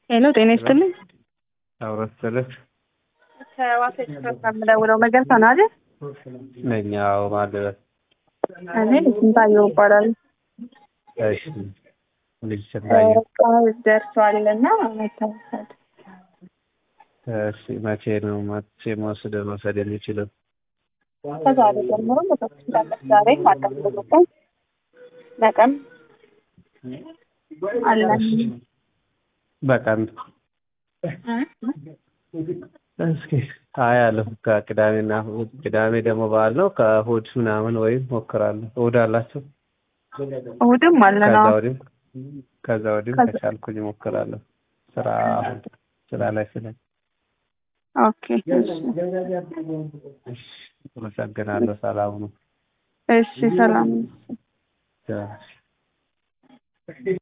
ሄሎ ጤና ይስጥልኝ። አውራት ሰለች ከዋሳ ኤክስፕረስ ነው የምደውለው። መገርሳ ነው አይደል? ነኝ። አዎ ማለት እኔ ስንታየው እባላለሁ። እሺ ልጅ ስናየ በቃ ደርሷል እና መታወሳል እሺ መቼ ነው መቼ መውሰድ መውሰድ የሚችለው? ከዛሬ ጀምሮ መውሰድ ትችላለች። ዛሬ ማቀም ተቆጣኝ በቀን አለን በቀን እስኪ አያለሁ ከቅዳሜና እሑድ ቅዳሜ ደግሞ በዓል ነው። ከእሑድ ምናምን ወይም ሞክራለሁ። እሑድ አላችሁ? እሑድም አለን። ከዛ አዎ ወዲህም ከዛ ወዲህም ከቻልኩኝ ሞክራለሁ። ስራ ስራ ላይ ስለ ኦኬ እሺ እሺ አመሰግናለሁ። ሰላም ነው። እሺ ሰላም ቻው።